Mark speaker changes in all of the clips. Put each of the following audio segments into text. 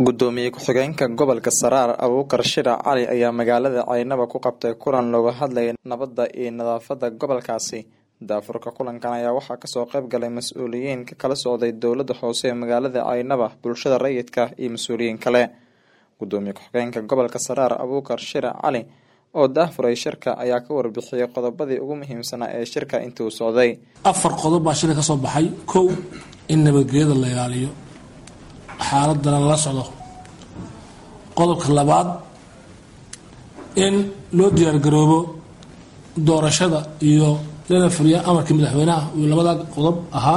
Speaker 1: gudoomiye ku-xigeenka gobolka saraar abuukar shirac cali ayaa magaalada caynaba ku qabtay kulan looga hadlayay nabadda iyo nadaafada gobolkaasi daafurka kulankan ayaa waxaa kasoo qayb galay mas-uuliyiin ka kala socday dowlada hoose ee magaalada caynaba bulshada rayidka iyo mas-uuliyiin kale gudoomiye ku-xigeenka gobolka saraar abuukar shirac cali oo daafuray shirka ayaa ka warbixiyey qodobadii ugu muhiimsanaa ee shirka intii uu socday
Speaker 2: afar qodob baa shirka kasoo baxay kow in nabadgelyada la ilaaliyo xaaladana lala socdo qodobka labaad in loo diyaargaroobo doorashada iyo lana fuliya amarkii madaxweynaha uu labada qodob ahaa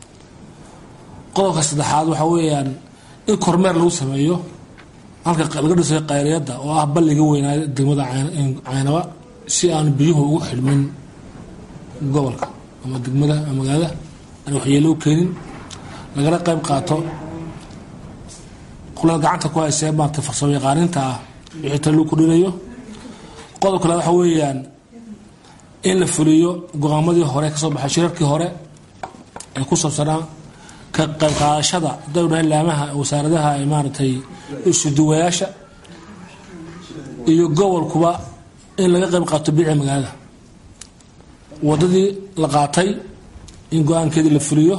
Speaker 2: qodobka saddexaad waxaa weeyaan in kormeer lagu sameeyo halka laga dhisay qayriyada oo ah balliga weynaa degmada caynaba si aan biyuhu ugu xidhmin gobolka ama degmada magaalada aan waxyeelo u keenin lagana qayb qaato kuleel gacanta ku haysee maarata farsamo yaqaaninta ah wixii tale lagu kordhinayo qodobka kale waxa weeyaan in la fuliyo go-aamadii hore kasoo baxay shirarkii hore ee ku saabsanaa ka qayb qaadashada dowlaha laamaha wasaaradaha ee maaragtay isuduwayaasha iyo gobolkuba in laga qayb qaato biica magaalada wadadii la qaatay in go-aankeedii la fuliyo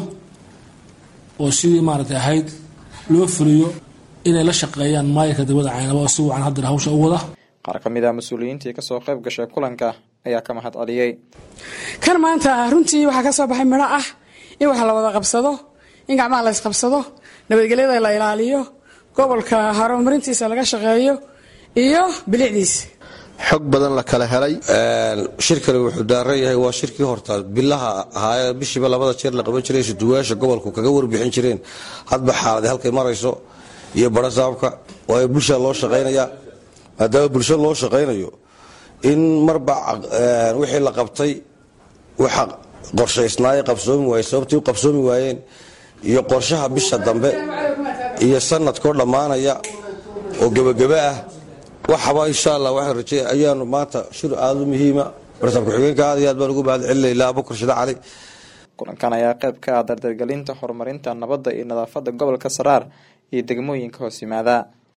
Speaker 2: oo sidii maaragtay ahayd loo fuliyo inay la shaqeeyaan maayirka degmada caynaba oo si wacan haddana hawsha u wada
Speaker 1: qaar ka mid ah mas-uuliyiintii kasoo qayb gashay kulanka ayaa ka mahad celiyey
Speaker 3: kan maanta runtii waxaa ka soo baxay midho ah in wax la wada qabsado in gacmaha la ysqabsado nabadgelyada la ilaaliyo gobolka horumarintiisa laga shaqeeyo iyo bilicdiisa
Speaker 4: xog badan la kala helay shirkani wuxuu daaran yahay waa shirkii horta bilaha ahaa bishiiba labada jeer la qaban jiray suduwayaasha gobolku kaga warbixin jireen hadba xaalada halkay marayso iyo barasaabka waayo bulshaa loo shaqaynaya maadaama bulsho loo shaqaynayo in marba wixii la qabtay waxa qorshaysnaaye qabsoomi waaye sababtii u qabsoomi waayeen iyo qorshaha bisha dambe iyo sanadkoo dhammaanaya oo gebagebe ah waxaba insha allah waxaan rajey ayaanu maanta shir aada u muhiima barasaab ku-xigeenka aad iyo aad baan ugu mahad celinayla abukar shida cali
Speaker 1: kulankan ayaa qayb ka ah dardargelinta horumarinta nabadda iyo nadaafada gobolka saraar iyo degmooyinka hoos yimaada